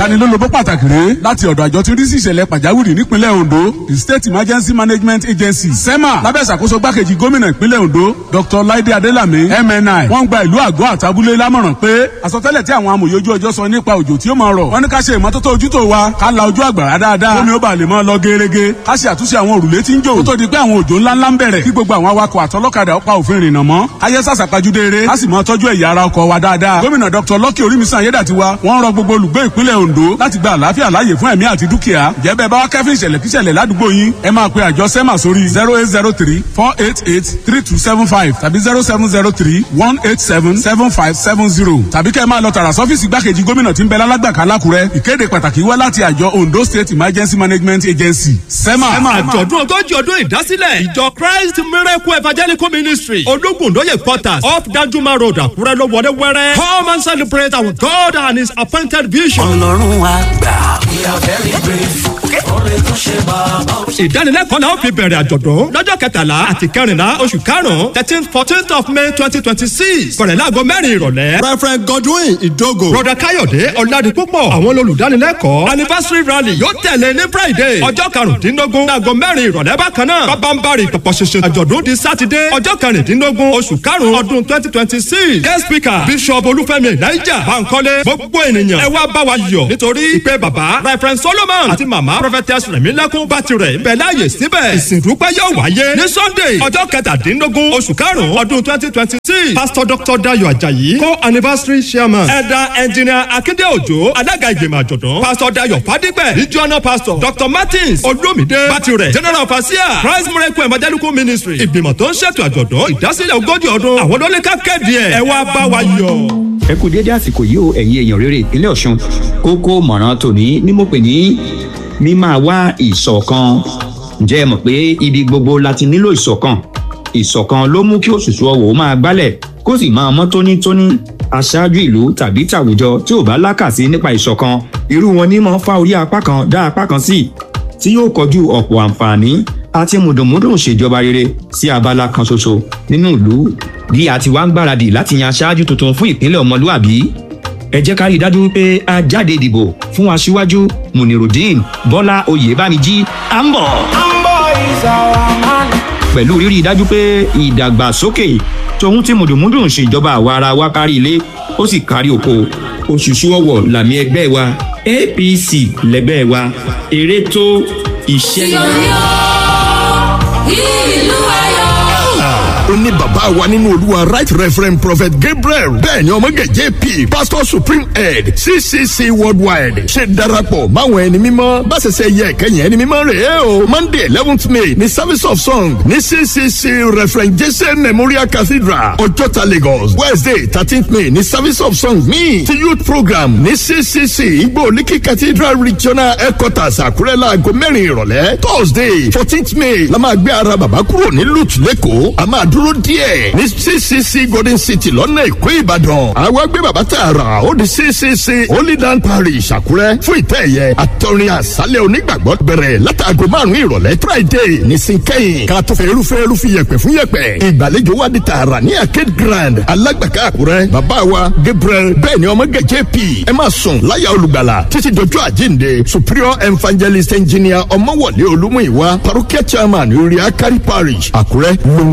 ìtanilólobó pàtàkì rèé láti ọ̀dọ̀ àjọ tí ń rí sí ìṣẹ̀lẹ̀ pàjáwìrì nípínlẹ̀ Ondo the State Emergency Management Agency SEMA lábẹ́ ìṣàkóso gbákejì gómìnà ìpínlẹ̀ Ondo Dr. Laide Adelami MNI wọ́n gba ìlú àgọ́ àtàbúlé lámọ̀ràn pé àsọtẹ́lẹ̀ tí àwọn amòye ojú ọjọ́ sọ nípa òjò tí ó máa rọ̀ wọ́n ní ká ṣe ìmọ́tótó ojútó wa ká la ojú àgbàrá dáadáa omi ó bá lè máa lọ gerege ká ṣe àtúnṣe àwọn òrùlé tí ń jò kó tó di pé àwọn òjò ńláńlá ń bẹ̀rẹ̀ kí gbogbo àwọn awakọ̀ àtọlọ́kadà ó pa òfin ìrìnnà mọ́ ayé sàṣàpàjúdé eré ká sì máa tọ́jú ẹ̀yà ara ọkọ̀ wa dáadáa gómìnà Dr. Lucky Orímisan Ayédàtiwa wọ́n rọ gbogbo olùgbé ìpínlẹ̀ Ondo láti gba àlàáfíà láàyè fún ẹ̀mí àti dúkìá jẹ́ bẹ́ẹ̀ bá wá kẹ́fín ìṣẹ̀lẹ̀ kíṣẹ̀lẹ̀ ládùúgbò yín ẹ máa pe àjọ SEMA sórí zero eight zero three four eight eight three two seven five tàbí zero seven zero three one eight seven seven five seven zero tàbí kẹ́ ẹ máa lọ tààrà sọ́fíìsì gbákejì gómìnà tí ń bẹ lálágbàká lákùrẹ́ ìkéde pàtàkì wá láti àjọ Ondo State Emergency Management Agency SEMA. àjọ̀dún ogójì ọdún ìdásílẹ̀ ìjọ Christ Miracle Evangelical Ministry ológunlóye quarters off Danjuma Road Àkúrẹ́ ló wọlé wẹ́rẹ́ come and celebrate our God and his appointed vision. ọlọ́run àgbà we are very grateful ọ̀rẹ́ tó ṣe bàbá ó ṣe. ìdánilẹ́kọ̀ọ́ náà fi bẹ̀rẹ̀ àjọ̀dún lọ́jọ́ kẹtàlá àti kẹrìnlá oṣù karùn-ún thirteen fourteen of May twenty twenty six bẹ̀rẹ̀ láago mẹ́rin ìrọ̀lẹ́. Reverend Godwin Idogo. broda Káyọ̀dé Ọládipúpọ̀ àwọn olùdánilẹ́kọ̀ọ́ anniversary rally yóò tẹ̀lé ní Friday ọjọ́ karùndínlógún láago mẹ́rin ìrọ̀lẹ́ bákan náà bábánbárì pọ̀pọ̀ ṣẹṣẹ àjọ̀dún di sátidé ọjọ́ kẹrìndínlógún oṣù karùn-ún ọdún twenty twenty six guest speaker Bishop Olúfẹ́mi Elijah Bankole gbogbo ènìyàn ẹ wá bá wa yọ̀ nítorí ìpè bàbá Reverend Solomon àti màmá prophetess Rẹ̀mílẹ́kún Bátìrẹ̀ ń bẹ láàyè síbẹ̀ ìsìndúpẹ́ yóò wáyé ní Sunday ọjọ́ kẹtàdínlógún oṣù karùn-ún ọdún twenty twenty six pastor Dr. Dayo Ajayi co-anniversary chairman elder engineer Akinde Ojo alága ìgbìmọ̀ àjọ̀dún pastor Dayo Fadigbẹ regional pastor Dr. Martins Olumide Bátìrẹ̀ general overseer Christ Miracle Evangelical Ministry ìgbìmọ̀ tó ń ṣètò àjọ̀dún ìdásílẹ̀ ogójì ọdún àwọn olólùkà kéde ẹ̀ ẹ wá bá wa yọ̀. ẹ kú déédé àsìkò yìí o ẹ̀yin èèyàn rere ìpínlẹ̀ Ọ̀ṣun kókó mọ̀ràn tòní ni mo pè ní mímáa wá ìṣọ̀kan ǹjẹ́ ẹ mọ̀ pé ibi gbogbo la ti nílò ìṣọ̀kan ìṣọ̀kan ló mú kí òṣùṣù ọwọ̀ máa gbálẹ̀ kó sì máa mọ́ tónítóní aṣáájú ìlú tàbí tàwùjọ tí ò bá lákàsí nípa ìṣọ̀kan irú wọn ní máa ń fa orí apá kan dá apá kan sí tí yóò kọjú ọ̀pọ̀ àǹfààní àti mùdùnmúdùn ṣèjọba rere sí abala kan ṣoṣo nínú ìlú bí a ti wá ń gbáradì láti yan aṣáájú tuntun fún ìpínlẹ̀ ọmọlúàbí ẹ jẹ́ ká rí i dájú wípé a jáde ìdìbò fún aṣíwájú munirudeen bọ́lá oyèbámijí à ń bọ̀. pẹ̀lú rírí i dájú pé ìdàgbàsókè tòun tí mùdùnmúdùn ṣèjọba àwa ara wa kárí ilé ó sì kárí oko òṣùṣù ọwọ̀ làmì ẹgbẹ́ wa apc lẹ́gbẹ́ wa eré tó iṣẹ́ yóò ìlú ayọ̀. ó ní bàbá wa nínú olúwa right reverend prophet gabriel bẹ́ẹ̀ ni ọmọge jp pastor supreme head ccc worldwide ṣe darapọ̀ máwọn ẹni mímọ́ bá ṣẹṣẹ yẹ kẹyìn ẹni mímọ́ rẹ̀ ẹ́ o monday eleventh may ní service of song ní ccc reverend jesse memorial cathedral ọjọ́ta lagos wednesday thirteenth may ní service of song míì ti youth program ní ccc igbó olíkì cathedral regional headquarters àkúrẹ́ láago mẹ́rin ìrọ̀lẹ́ thursday fourteenth may la máa gbé ara bàbá kúrò ní lut lẹ́kọ̀ọ́ a máa dúró díẹ̀ ní ccc golden city lọ́nà èkó ìbàdàn àwa gbé bàbá tààrà ó di ccc holy land parish àkúrẹ́ fún ìtẹ́ ẹ̀yẹ àtọrin àṣálẹ̀ onígbàgbọ́ bẹ̀rẹ̀ látàgò márùn-ún ìrọ̀lẹ́ friday ní sinkẹ́yìn ká tó fẹ́ irúfẹ́ irúfẹ́ yẹpẹ̀ fún yẹpẹ̀ ìgbàlejò wa di tààrà ní arcade grand alágbàká àkúrẹ́ bàbá wa gabriel bẹ́ẹ̀ ni ọmọ gẹ̀jẹ̀ p ẹ máa sùn láyà olùgbàlà títí dojú àjíǹde superior evangelist engineer ọmọwọlé olúmúìwá parokia chairman orí akari parish àkúrẹ́ ló ń